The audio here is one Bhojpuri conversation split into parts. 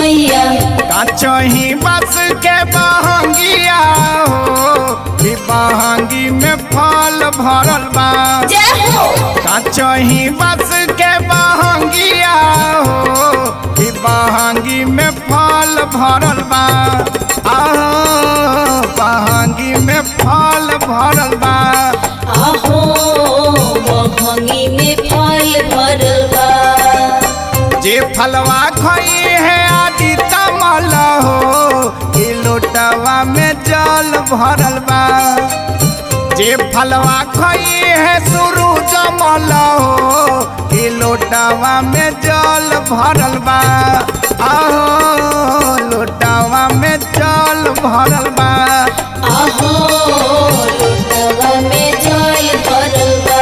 मैया काचही बस के बहंगिया हो ई बहंगी में फल भरल बा जय हो काचही बस के बहंगिया हो ई बहंगी में फल भरल बा आहो बहंगी में फल भरल बा आहो बहंगी में फल भरल बा जे फलवा खई है आदि तमल हो ई लोटवा में जल भरल बा जे फलवा खई है सुरु जमल हो ई लोटवा में जल भरल बा आहो लोटवा में जल भरल बा आहो लोटवा में जल भरल बा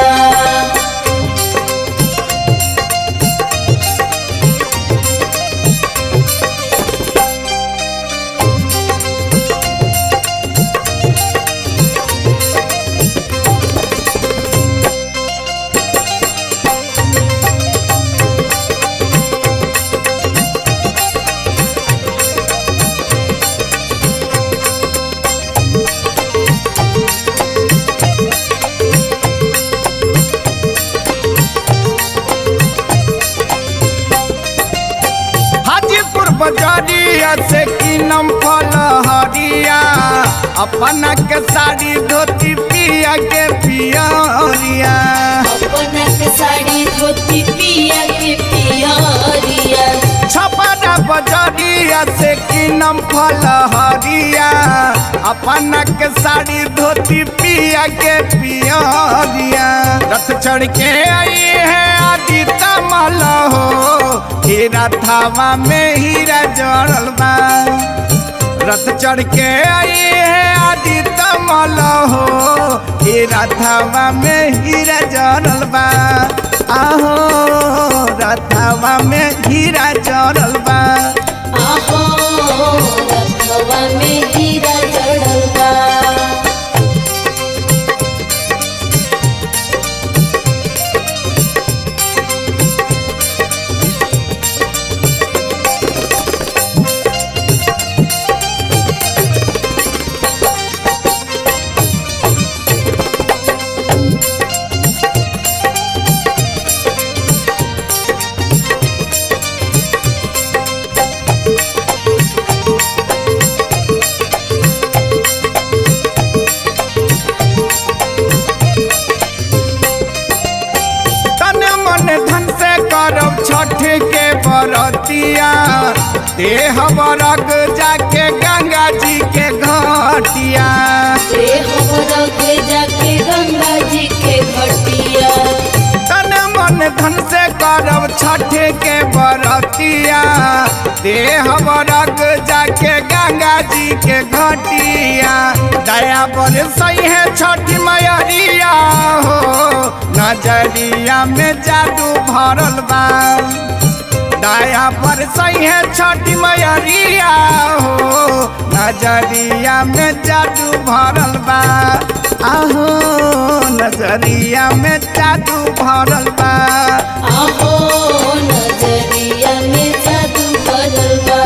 हाजीपुर बजारिया से कीनम फल हरिया अपना के साड़ी धोती पिया के पियरिया अपना के साड़ी धोती पिया के पियरिया छपरा बजारिया से कीनम फल हरिया अपना के साड़ी धोती पिया के पियरिया रथ चढ़ के आई है आदि तमल हो हीरा थावा में हीरा जड़ल बा रथ चढ़ के आई है आदि तमल हो हीरा थावा में हीरा जड़ल बा आहो रथवा में हीरा जड़ल बा आहो रथवा में हीरा जड़ल बा तन मन धन से करब छठ के बरतिया देह बरग जाके गंगा जी के घटिया रे हमरा के जाके गंगा जी के घटिया तन मन धन से करब छठ के बरतिया देह बरग जाके गंगा जी के घटिया दया पर सही है छठ मैरिया हो नजरिया में जादू भरल बा दया पर सही है छठ मैरिया हो नजरिया में जादू भरल बा आहो नजरिया में जादू भरल बा आहो नजरिया में जादू भरल बा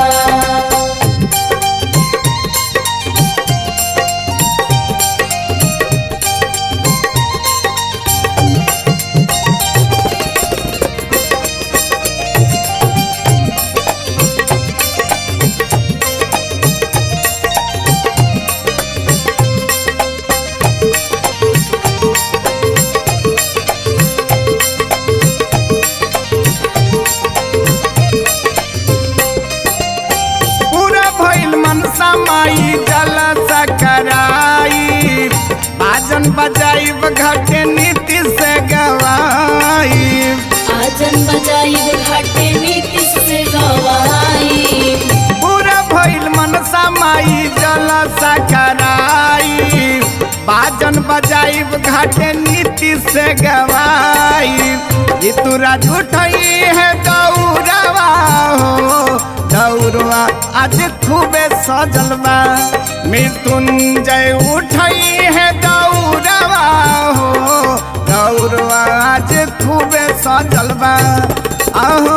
पूरा भइल मनसा माई जल सकराई बाजन बजाइब घटे नीति से गवाई आजन बजाई घाटे नीति से गवाई पूरा भइल मनसा माई जल सकराई बाजन बजाइब घाटे नीति से गवाई ऋतुरा झूठई है दौड़वा हो दौड़वा आज खूबे सजल बा मृत्युंजय उठई है दौड़वा हो दौड़वा आज खूबे सजल बा आहो